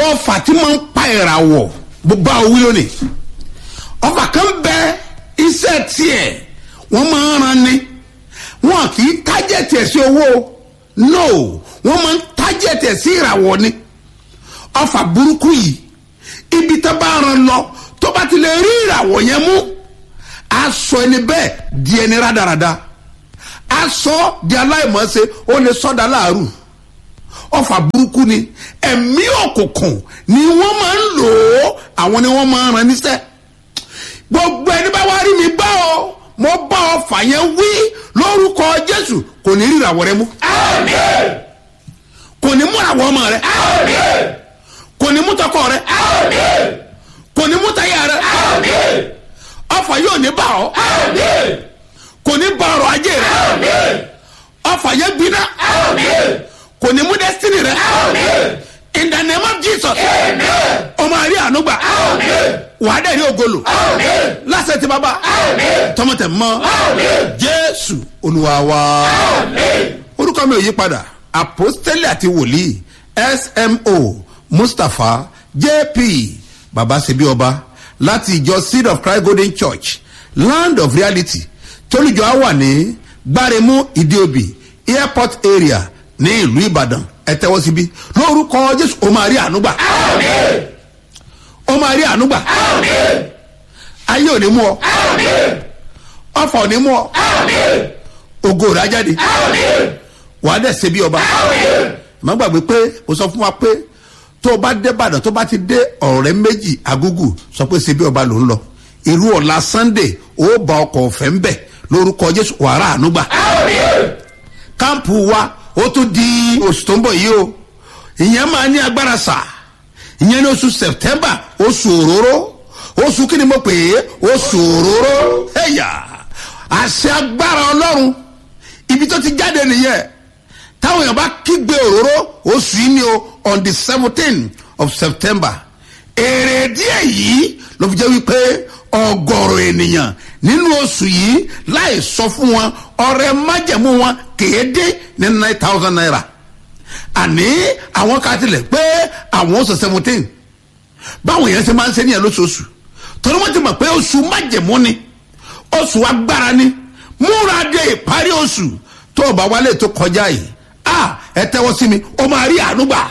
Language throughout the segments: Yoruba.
àwọn ọfà tí máa ń pa ìràwọ̀ gbogbo àwọn wíwọ́n ni ọfà kan bẹ iṣẹ́ tiẹ̀ wọ́n máa ń ran ni wọn kì í tájẹ̀tì ẹ̀ sí owó no wọ́n máa ń tájẹ̀tì ẹ̀ sí ìràwọ̀ ni ọfà burúkú yìí ibi tó bá ran lọ tó bá ti lè rí ìràwọ̀ yẹn mú aṣọ ẹni bẹ́ẹ̀ di ẹni rádaràda aṣọ di aláìmọ̀ọ́sẹ̀ ó lè sọ́dà láàrú ọfà burúkú ni ẹ̀mí òkùnkùn ni wọ́n máa ń lò ó àwọn ni wọ́n máa ń ran níṣẹ́ gbogbo ẹni bá wá rí mi bá ọ mo bá ọfà yẹn wí lórúkọ jésù kò ní ríra wọrẹ mú kò ní mú àwọn ọmọ rẹ kò ní mú tọkọ rẹ kò ní mú táyà rẹ ọfà yóò ní bá ọ kò ní bá ọrọ̀ ajé rẹ ọfà yẹn gbiná kò ní mú destiny rẹ in the name of jesus ọmọ àrí ànúgbà wàá dẹ̀ rí ogolo lásẹ̀ tí bàbá tọmọtẹ̀ mọ́ jésù olúwa wa orúkọ mi ò yí padà apostoli àti wòlíì smo mustapha jp baba sebi ọba láti ìjọ seed of christ golden church land of reality tólùjọ á wà ní gbáremú ìdíòbí airport area ní ìlú ìbàdàn ẹ tẹ́wọ́ síbí lórúkọ jésù ó máa rí ànúgbà ó máa rí ànúgbà ayé ò ní mú ọ ọfà ò ní mú ọ ògo rà jáde wàá dẹ̀ ṣe bí ọba má gbàgbé pé o sọ fún wa pé tó o bá dé ìbàdàn tó o bá ti dé ọ̀rẹ́ méjì agúgù sọ pé ṣe bí ọba ló ń lọ irú ọ̀la sunday ó bá ọkọ̀ ọ̀fẹ́ ń bẹ̀ lórúkọ jésù wàrà ànúgbà káàmpù wa ó tún di oṣù tó ń bọ̀ yìí o ìyẹn máa ní agbára sà ìyẹn ní oṣù september oṣù òróró oṣù kí ni mo pè é oṣù òróró ẹ̀yà àṣẹ agbára ọlọ́run ibi tó ti jáde nìyẹn táwọn èèyàn bá kígbe òróró oṣù yìí ni o on the seventeen of september èrè díẹ̀ yìí ló fi jẹ́ wípé ọgọ́rùn ènìyàn nínú oṣù yìí láì sọ fún wọn ọrẹ májẹ̀mú wọn kéde ní nine thousand naira àní àwọn ká tilẹ̀ pé àwọn oṣù seventeen báwọn yẹn ṣe máa ń ṣe níyẹn lóṣooṣù torí wọ́n ti mọ̀ pé oṣù májẹ̀mú ni oṣù agbára ni múra de ìparí oṣù tó o bá wálé tó kọjá yìí a ẹ tẹ́wọ́ sí mi o máa rí àánú gbà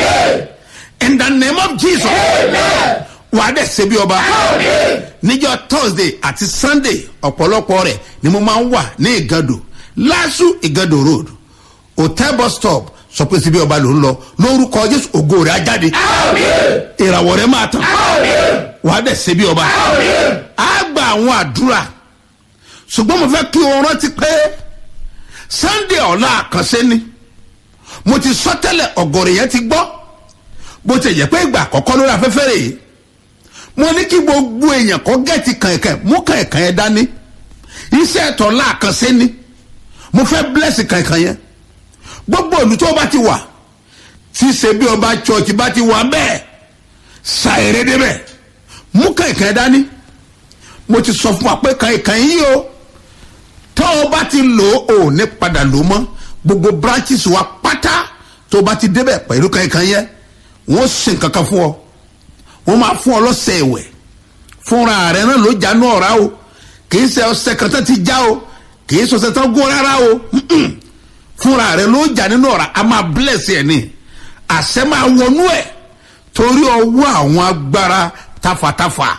in the name of jesus wà á dẹ̀ ṣe bí ọba níjọ́ thursday àti sunday ọ̀pọ̀lọpọ̀ rẹ̀ ni mo máa ń wà ní ìgàdò lásù ìgàdò road hotel bus stop sọ pé síbi ọba ló ń lọ lórúkọ jésù ògo rẹ̀ á jáde ìràwọ̀ rẹ̀ máa tàn wà á dẹ̀ ṣe bí ọba á gba àwọn àdúrà ṣùgbọ́n mo fẹ́ kí o rántí pé sunday ọ̀la àkànṣe ni mo ti sọ tẹ́lẹ̀ ọ̀gọ̀rọ̀ yẹn ti gbọ́ bó ti yẹ pé ìgbà àkọ́kọ́ lórí afẹ́fẹ́ rè é mo ní kí gbogbo èèyàn kọ́ gẹ̀ẹ́tì kànkàn mú kànkàn yẹn dání iṣẹ́ ẹ̀tọ́ láàkànṣe ni mo fẹ́ bless kànkàn yẹn gbogbo òlù tó bá ti wà tí ṣe bí ọba church bá ti wà bẹ́ẹ̀ ṣàìrè débẹ̀ mú kànkàn yẹn dání mo ti sọ fún wa pé kànkàn yìí o tó o bá ti lò ó ò ní padà lò mọ́ gbogbo branches wa pátá tó o bá ti débẹ̀ pẹ̀lú kànkàn yẹn wọ́n ṣe nǹkan kan fún ọ wọ́n máa fún ọ lọ́sẹ̀ ẹ̀wẹ̀ fúnra rẹ̀ náà ló jánu ọ̀rá o kì í ṣe ọsẹ kan tán ti já o kì í ṣọṣẹ tán gún rárá o fúnra rẹ̀ ló jà nínú ọ̀rá a máa bless ẹ̀ ní àṣẹ máa wọnú ẹ̀ torí ọwọ́ àwọn agbára tafàtafà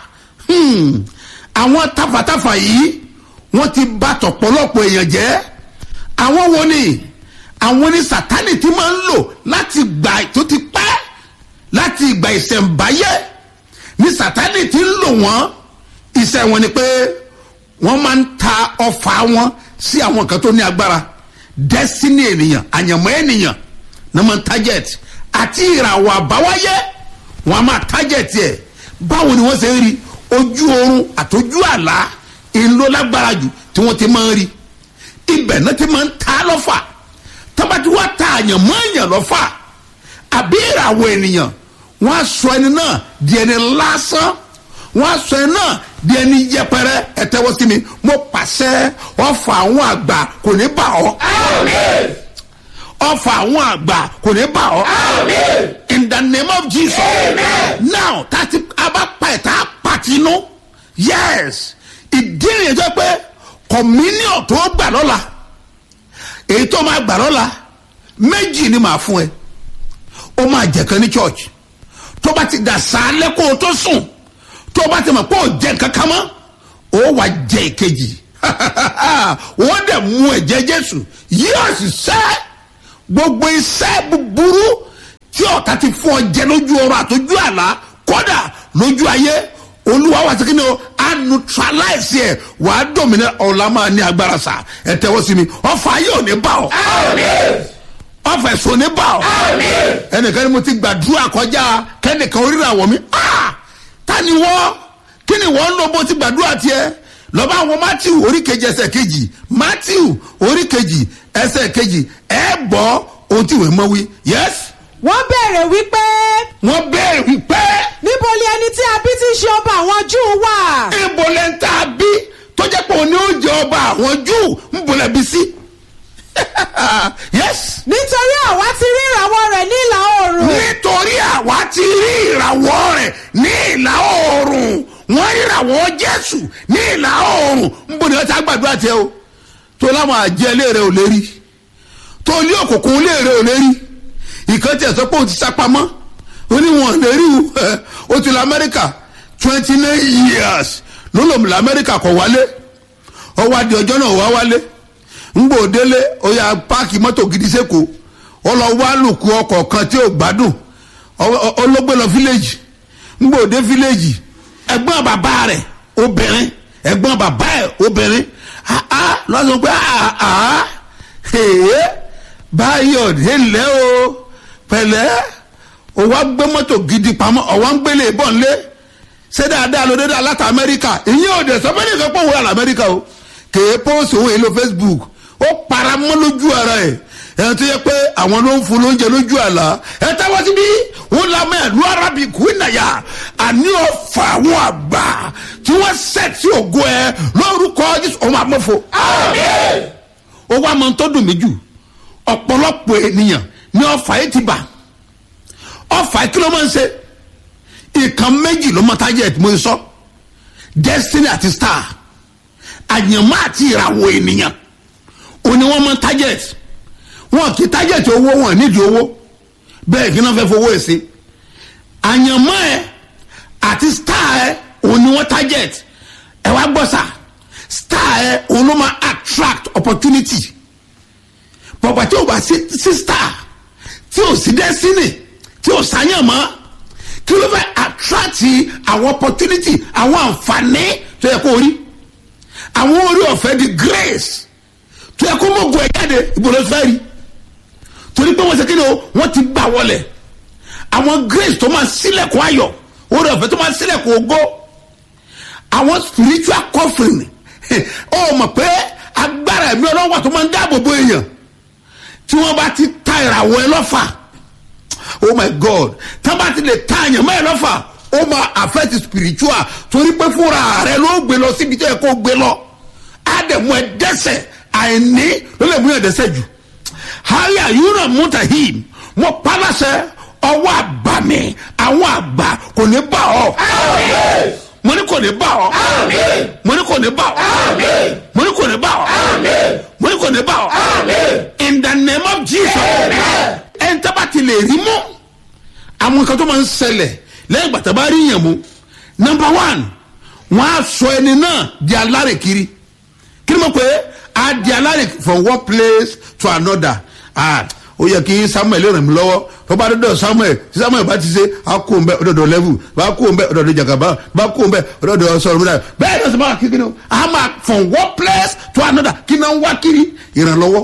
àwọn tafàtafà yìí wọ́n ti bá tọ̀pọ̀lọpọ̀ èèyàn jẹ́ àwọn wo ni àwọn ni sátani ti máa ń lò láti gbà tó ti pẹ́ láti ìgbà ìṣẹ̀ǹbáyé ní sátani ti ń lò wọ́n iṣẹ́ wọn ni pé wọ́n máa ń ta ọfà wọn sí àwọn kan tó ní agbára destiny ènìyàn àyànmọ́ ènìyàn ní wọ́n target àti ìràwọ̀ àbáwáyé wọ́n á máa target ẹ̀ báwo ni wọ́n ṣe ń rí ojú oorun àtọ́jú àlá ìlú lágbára jù tí wọ́n ti máa ń rí ibẹ̀ náà ti máa ń ta lọ́fà tọ́ba tí wọ́n ta àyànmọ́ èèyàn lọ́fà àbí ìràwọ̀ ènìyàn wọ́n á sọ ẹni náà di ẹni lásán wọ́n á sọ ẹni náà di ẹni yẹpẹrẹ ẹ̀tẹ́wọ́ sí mi mo pàṣẹ ọ̀fà àwọn àgbà kò ní bà ọ́ ọ̀fà àwọn àgbà kò ní bà ọ́ in the name of jesus now tàti abapa ẹ̀ tá a pàtì inú yes ìdí nìyẹn tó pé communion tó gbà lọ́la èyí tó máa gbà lọ́la méjì ni màá fún ẹ ó máa jẹ̀kan ní church tó bá ti dà sálẹ̀ kó o tó sùn tó bá ti mọ̀ pé ó jẹ kankan mọ́ ó wà jẹ ìkejì wọ́n dẹ̀ mú ẹ̀jẹ̀ jésù yóò sì sẹ́ gbogbo iṣẹ́ búburú tí ọ̀tá ti fún ọ jẹ lójú ọrọ̀ àtọ́jú àlá kódà lójú ayé olúwa wà sí kí ni o a neutralize ẹ wà á dòmìnira ọ̀la máa ní agbára sa ẹ tẹ́wọ́ sí mi ọ̀fà ayé ò ní bá ọ ọ̀fà ẹ̀sùn ò ní bá ọ ẹnìkan ni mo ti gbàdúrà kọjá kẹ́nìkan oríra wọ̀ mí ah ta ni wọ́n kí ni wọ́n ń lọ bó ti gbàdúrà tiẹ̀ lọ́ba àwọn matthew orí kejì ẹsẹ̀ kejì matthew orí kejì ẹsẹ̀ kejì ẹ gbọ́ ohun tí ìwé mọ́ wí yes wọ́n béèrè wípé wọ́n béèrè wípé níbo ni ẹni tí a bí tí ń ṣe ọba àwọn júù wà. ibo lẹ ń ta bí tó jẹ́ pé òní ó jẹ ọba àwọn júù ń bolẹ̀ bí sí yes nítorí àwa ti rí ìràwọ̀ rẹ̀ ní ìlà oòrùn. nítorí àwa ti rí ìràwọ̀ rẹ̀ ní ìlà oòrùn wọ́n rí ìràwọ̀ jésù ní ìlà oòrùn ń bọ̀ ní ọjà gbàdúrà tiẹ̀ o tó láwọn àjẹ́ ilé rẹ̀ ò lè rí tó ilé òkùnkùn ilé rẹ̀ ò lè rí ìkan tí ẹ̀ sọ pé ó ti sápamọ́ ó ní wọn lè rí o ó ti lọ amẹ́ríkà twenty nine years ló lòun lọ amẹ́ríkà kọ̀ wálé ọwọ́ adé ọjọ́ náà wá wálé ńgbò délé ó yà páàkì mọ́tò gidi sẹ́kọ̀ọ́ ó lọ wá lùkù ọkọ̀ kan tí ò gbádùn ọlọ́gbẹ́ lọ fíléèjì ńgbò dé fíléèjì ẹ̀gbọ́n bàbá rẹ̀ obìnrin ẹ̀gbọ́n bàbá ẹ̀ obìnrin lọ́sọ̀ pé báyọ̀ délé o pẹ̀lẹ́ o wá gbé mọ́tò gidi pamọ́ o wá ń gbélé bọ̀ nlé ṣé dáadáa ló dédé aláta amẹ́ríkà ìyẹn ò dẹ̀ sọ fẹ́ẹ́ nìkan pọ̀ wọ́n amẹ́ríkà o kèé pósì òun èlò facebook ó para mọ́ lójú ara ẹ̀ ẹ̀ tó yẹ pé àwọn ló ń fún lóúnjẹ lójú àlá ẹ̀ táwọn ti bí wọn lamọ ẹ̀lú arábìkú ìnàyà àní ọ̀fà àwọn àgbà tí wọ́n sẹ̀ tí ògo ẹ̀ lórúkọ jésù ọmọ àmọ́fo. ó wá mọ tó dùn mí jù ọ̀pọ̀lọpọ̀ ènìyàn ní ọ̀fà yìí ti bà ọ̀fà kí ló máa ń ṣe ìkan méjì ló mọ target mo sọ destiny àti star àyànmọ́ àti ìràwọ̀ ènìyàn òní wọ́n mọ target wọn kì í target owó wọn nídìí owó bẹ́ẹ̀ kí náà fẹ́ fowó ẹ̀ sí àyànmọ́ ẹ àti star ẹ òní wọ́n target ẹ wá gbọ́ sà star ẹ òun ló máa attract opportunity pọ̀pọ̀ tí o bá sí sí star tí o sí destiny tí o sáyàn mọ́ kí ló fẹ́ attract àwọn opportunity àwọn àǹfààní tó yẹ kó rí àwọn orí ọ̀fẹ́ di grace tó yẹ kó mọ̀gùn ẹ̀ jáde ìbòlò fẹ́ rí torí pé wọ́n ṣe kéde o wọ́n ti gbà wọlé àwọn grace tó máa sílẹ̀kùn ayọ̀ orí ọ̀fẹ́ tó máa sílẹ̀kùn ògo àwọn spiritual covering ó mọ̀ pé agbára ẹ̀mí ọlọ́wọ́ tó máa ń dáàbò bo èèyàn tí wọ́n bá ti ta ìràwọ̀ ẹ lọ́fà oh my god tí wọ́n bá ti lè ta àyàn mọ́ ẹ lọ́fà ó máa affect spiritual torí pé fúnra rẹ ló gbé lọ síbi tó yẹ kó gbé lọ á dẹ̀ mú ẹ dẹ́sẹ̀ àìní ló lè mú ẹ dẹ́sẹ̀ jù haya yuna mutahim mo palasẹ ọwọ́ àbàmì àwọn àgbà kò ní bá ọ mo ní kò ní bá ọ mo ní kò ní bá ọ mo ní kò ní bá ọ mo ní kò ní bá ọ in the name of jesus ẹ̀ ń tábà ti lè rí mú àwọn nǹkan tó máa ń ṣẹlẹ̀ lẹ́yìn gbàtà bá rí yàn mú number one wọ́n á sọ ẹni náà di alárè kiri kí ni mo pè é a di alárè from one place to another ah ó yẹ kí samuel ràn mí lọ́wọ́ tó bá dọ́dọ̀ samuel tí samuel bá ti ṣe a kó n bẹ ọ̀dọ̀dọ̀ level bá kó n bẹ ọ̀dọ̀dọ̀ jagaba bá kó n bẹ ọ̀dọ̀dọ̀ sọ̀rọ̀ mi náà bẹ́ẹ̀ ni ọ̀sán bá kí kiri o a máa from one place to another kí náà ń wá kiri ìrànlọ́wọ́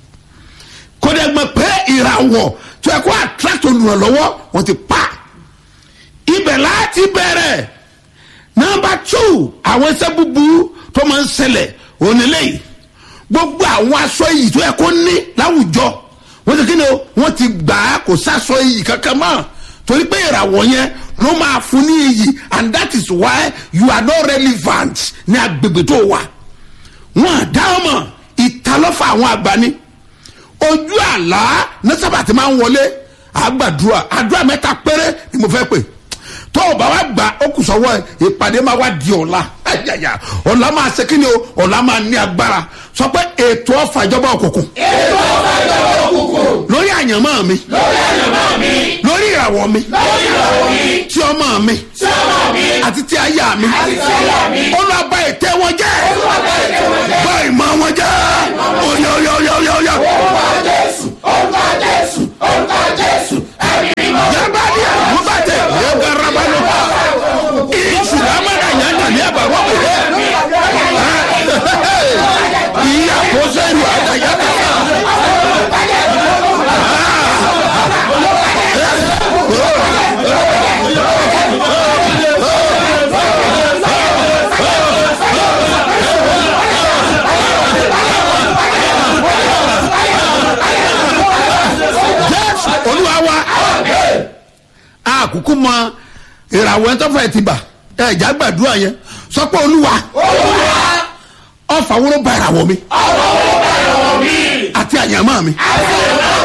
kó dẹ́ gbọ́ pé ìràwọ̀ tó yẹ kó attract olùrànlọ́wọ́ wọ́n ti pa ibẹ̀ láti bẹ̀rẹ̀ nọmba two àwọn ẹsẹ̀ búburú tó máa ń ṣẹlẹ̀ onílẹ̀yìí gbogbo àwọn aṣọ yìí tó yẹ kó ní láwùjọ wọ́n ti kí ni o wọ́n ti gbà á kò sásọ iyì kankan mọ́ torí pé ìràwọ̀ yẹn ló máa fún ní iyì and that is why you are not relevant ní agbègbè tó wà wọ́n àdá ọmọ ìtalọ́fà àwọn àgbà ni ojú àlá ní sábà tí máa ń wọlé àgbàdua àdúrà mẹ́ta péré ni mo fẹ́ pè tó o bá wa gbà ó kù sọ́wọ́ ẹ̀ ìpàdé máa wá di ọ̀la Ayaya. ọ̀la máa ṣe kí ni o ọ̀la máa ní agbára sọ pé ètò ọ̀fà ìjọba òkùnkùn ètò ọ̀fà ìjọba òkùnkùn lórí àyànmọ́ mi lórí àyànmọ́ mi lórí ìràwọ̀ mi lórí ìràwọ̀ mi tí ọmọ mi tí ọmọ mi àti tí aya mi àti tí aya mi olúwa bà ètè wọn jẹ́ olùwàgbà ètò wọn jẹ́ bà ìmọ̀ wọn jẹ́ oyè oyè oyè oyè oyè orúkọ jésù orúkọ jésù orúkọ jésù ẹ̀mí mímọ́. yabali àgùnbàtẹ yẹgarabanu ìṣù lamada yanda ní àbàwọ̀ òye ìyá kó sẹ́yìn àdàyàtà. jésù olúwa wa àkókò mọ ìràwọ̀ ẹ̀ tọ́fà ẹ̀ ti bà ẹ̀ já gbàdúrà yẹn sọ pé olúwa olúwa ọ̀fà wúrọ̀ bá ìràwọ̀ mi ọ̀rọ̀ owó bá ìràwọ̀ mi àti àyàmọ́ mi àti ìràwọ̀